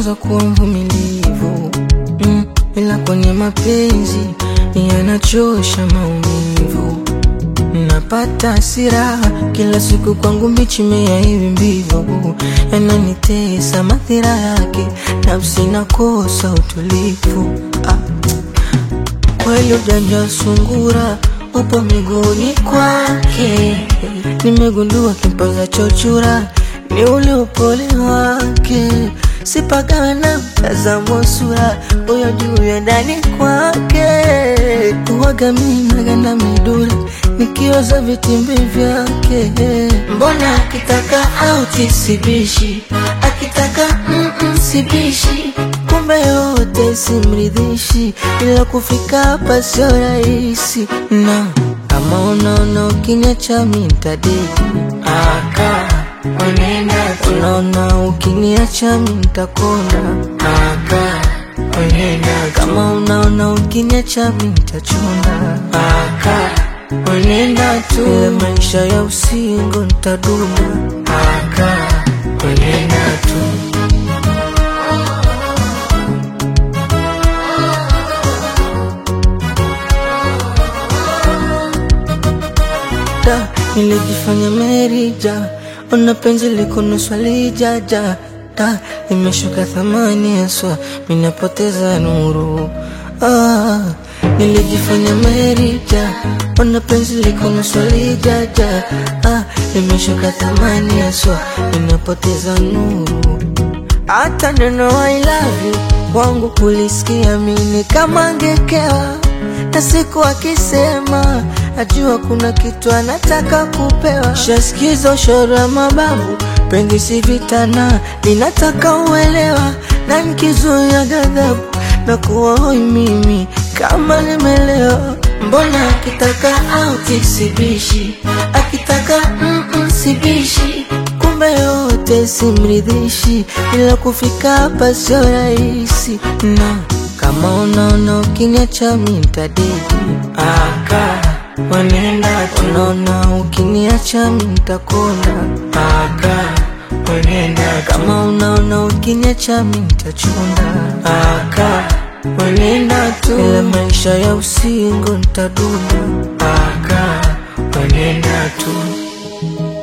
najifunza kuwa mvumilivu mm, ila kwenye mapenzi yanachosha maumivu. Napata hasira kila siku, kwangu mbichi mea hivi mbivu, yananitesa madhira yake, nafsi nakosa utulivu ah. Kweli ujanja sungura upo miguuni kwake, nimegundua kimpaza chochura ni ule upole wake, sipagawe na mtazamo sura huyo juu ya ndani kwake, uwaga mimi naganda midura nikioza vitimbi vyake, mbona akitaka auti sibishi, akitaka mm -mm, sibishi kumbe yote simridhishi, ila kufika hapa sio rahisi, na kama unaona ukiniacha mimi nitadeki aka Unenda tu. Unaona ukiniacha mimi nitakonda aka Unenda tu. Kama unaona ukiniacha mimi nitachunda aka Unenda tu. Ile maisha ya usingo nitaduna aka Unenda tu. Da, nilijifanya merija Ona penzi liko nusu lijaja Da, imeshuka thamani haswa Minapoteza nuru ah, Nilijifanya merija Ona penzi liko nusu lijaja ah, Imeshuka thamani haswa Minapoteza nuru hata neno I love you wangu kulisikia mimi kama ngekewa, na siku akisema najua kuna kitu anataka kupewa. Shasikiza ushoro wa mababu, penzi si vitana, linataka uelewa, na nikizuia ghadhabu na kuwa hoi mimi kama nimelewa. Mbona akitaka auti sibishi, akitaka mm -mm, sibishi kumbe yote simridhishi, ila kufika hapa sio rahisi, na kama unaona ukiniacha mimi nitadeki aka wanenda tu. Unaona ukiniacha mimi nitakonda aka wanenda tu. Kama unaona ukiniacha mimi nitachunda aka wanenda tu. Ila maisha ya usingo nitaduna aka wanenda tu.